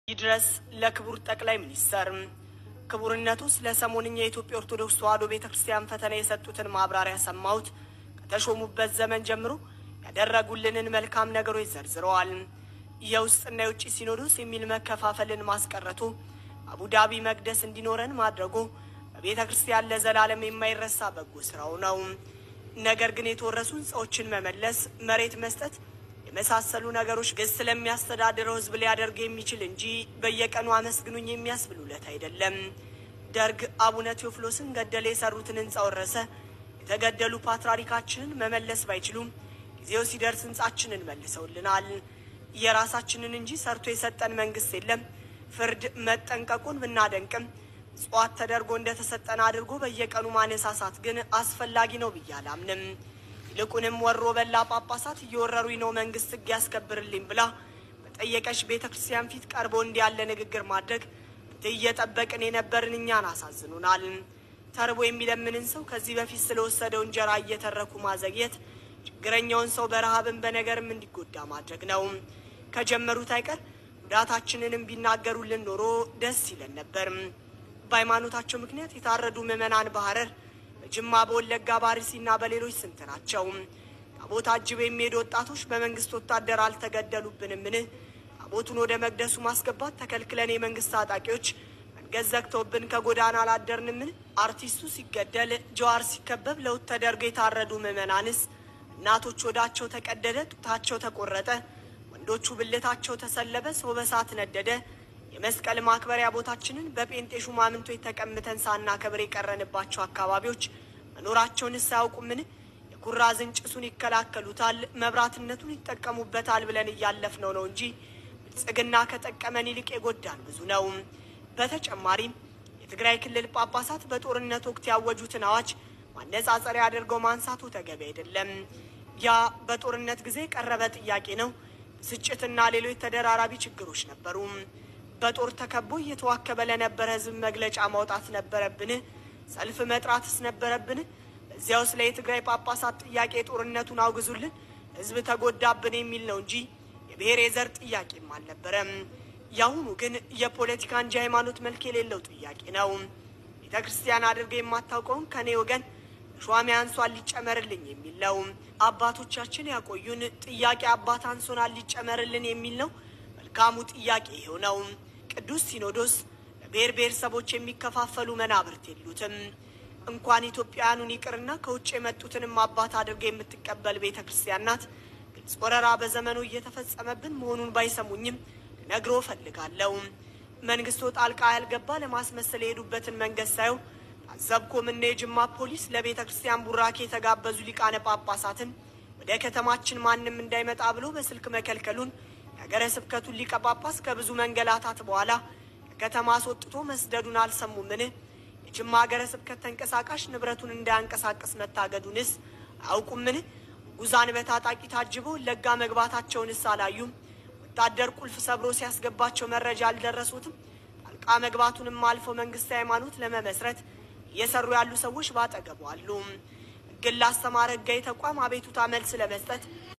ይድረስ ለክቡር ጠቅላይ ሚኒስተር ክቡርነቱ ስለ ሰሞንኛ የኢትዮጵያ ኦርቶዶክስ ተዋሕዶ ቤተ ክርስቲያን ፈተና የሰጡትን ማብራሪያ ሰማሁት። ከተሾሙበት ዘመን ጀምሮ ያደረጉልንን መልካም ነገሮች ዘርዝረዋል። የውስጥና የውጭ ሲኖዶስ የሚል መከፋፈልን ማስቀረቱ፣ አቡዳቢ መቅደስ እንዲኖረን ማድረጉ በቤተ ክርስቲያን ለዘላለም የማይረሳ በጎ ስራው ነው። ነገር ግን የተወረሱ ሕንፃዎችን መመለስ፣ መሬት መስጠት የመሳሰሉ ነገሮች ግስ ስለሚያስተዳድረው ሕዝብ ሊያደርግ የሚችል እንጂ በየቀኑ አመስግኑኝ የሚያስብሉለት አይደለም። ደርግ አቡነ ቴዎፍሎስን ገደለ የሰሩትን ሕንፃ ወረሰ። የተገደሉ ፓትርያርካችንን መመለስ ባይችሉም ጊዜው ሲደርስ ሕንፃችንን መልሰውልናል። የራሳችንን እንጂ ሰርቶ የሰጠን መንግስት የለም። ፍርድ መጠንቀቁን ብናደንቅም ጽዋት ተደርጎ እንደተሰጠን አድርጎ በየቀኑ ማነሳሳት ግን አስፈላጊ ነው ብዬ አላምንም። ይልቁንም ወሮ በላ ጳጳሳት እየወረሩኝ ነው መንግስት ሕግ ያስከብርልኝ ብላ በጠየቀች ቤተ ክርስቲያን ፊት ቀርቦ እንዲህ ያለ ንግግር ማድረግ ፍትህ እየጠበቅን የነበርን እኛን አሳዝኑናል። ተርቦ የሚለምንን ሰው ከዚህ በፊት ስለወሰደው እንጀራ እየተረኩ ማዘግየት ችግረኛውን ሰው በረሃብን በነገርም እንዲጎዳ ማድረግ ነው። ከጀመሩት አይቀር ጉዳታችንንም ቢናገሩልን ኖሮ ደስ ይለን ነበር። በሃይማኖታቸው ምክንያት የታረዱ ምዕመናን በሐረር በጅማ በወለጋ በአርሲና በሌሎች ስንት ናቸው? ታቦት አጅበው የሚሄዱ ወጣቶች በመንግስት ወታደር አልተገደሉብንምን? ታቦቱን ወደ መቅደሱ ማስገባት ተከልክለን የመንግስት ታጣቂዎች መንገድ ዘግተውብን ከጎዳና አላደርንምን? አርቲስቱ ሲገደል፣ ጀዋር ሲከበብ ለውጥ ተደርገው የታረዱ ምዕመናንስ? እናቶች ወዳቸው ተቀደደ፣ ጡታቸው ተቆረጠ፣ ወንዶቹ ብልታቸው ተሰለበ፣ ሰው በሳት ነደደ። የመስቀል ማክበሪያ ቦታችንን በጴንጤ ሹማምንቶች ተቀምጠን ሳናከብር የቀረንባቸው አካባቢዎች መኖራቸውንስ አያውቁምን? የኩራዝን ጭሱን ይከላከሉታል፣ መብራትነቱን ይጠቀሙበታል ብለን እያለፍነው ነው እንጂ ብልጽግና ከጠቀመን ይልቅ የጎዳን ብዙ ነው። በተጨማሪም የትግራይ ክልል ጳጳሳት በጦርነት ወቅት ያወጁትን አዋጅ ማነጻጸሪያ አድርገው ማንሳቱ ተገቢ አይደለም። ያ በጦርነት ጊዜ የቀረበ ጥያቄ ነው። ብስጭትና ሌሎች ተደራራቢ ችግሮች ነበሩ። በጦር ተከቦ እየተዋከበ ለነበረ ሕዝብ መግለጫ ማውጣት ነበረብን? ሰልፍ መጥራትስ ነበረብን? በዚያው ስለ የትግራይ ጳጳሳት ጥያቄ ጦርነቱን አውግዙልን፣ ሕዝብ ተጎዳብን የሚል ነው እንጂ የብሔር የዘር ጥያቄም አልነበረም። የአሁኑ ግን የፖለቲካ እንጂ ሃይማኖት መልክ የሌለው ጥያቄ ነው። ቤተ ክርስቲያን አድርገ የማታውቀውን ከኔ ወገን ሿሚ አንሷን ሊጨመርልኝ የሚል ነው። አባቶቻችን ያቆዩን ጥያቄ አባት አንሶናል ሊጨመርልን የሚል ነው። መልካሙ ጥያቄ ይኸው ነው። ቅዱስ ሲኖዶስ ለብሔር ብሔረሰቦች የሚከፋፈሉ መናብርት የሉትም። እንኳን ኢትዮጵያውያኑን ይቅርና ከውጭ የመጡትንም አባት አድርገ የምትቀበል ቤተ ክርስቲያን ናት። ግልጽ ወረራ በዘመኑ እየተፈጸመብን መሆኑን ባይሰሙኝም ልነግሮ እፈልጋለሁ። መንግስቱ ጣልቃ ያልገባ ለማስመሰል የሄዱበትን መንገድ ሳየው ታዘብኩም። እነ የጅማ ፖሊስ ለቤተ ክርስቲያን ቡራኬ የተጋበዙ ሊቃነ ጳጳሳትን ወደ ከተማችን ማንም እንዳይመጣ ብሎ በስልክ መከልከሉን የሀገረ ስብከቱን ሊቀ ጳጳስ ከብዙ መንገላታት በኋላ ከከተማ አስወጥቶ መስደዱን አልሰሙምን? የጅማ ሀገረ ስብከት ተንቀሳቃሽ ንብረቱን እንዳያንቀሳቅስ መታገዱንስ አያውቁምን? ጉዛን በታጣቂ ታጅበው ለጋ መግባታቸውንስ አላዩም? ወታደር ቁልፍ ሰብሮ ሲያስገባቸው መረጃ አልደረሱትም? ጣልቃ መግባቱንም አልፎ መንግስት ሃይማኖት ለመመስረት እየሰሩ ያሉ ሰዎች ባጠገቡ አሉ። ሕግን ላስተማረ ሕጋዊ ተቋም አቤቱታ መልስ ለመስጠት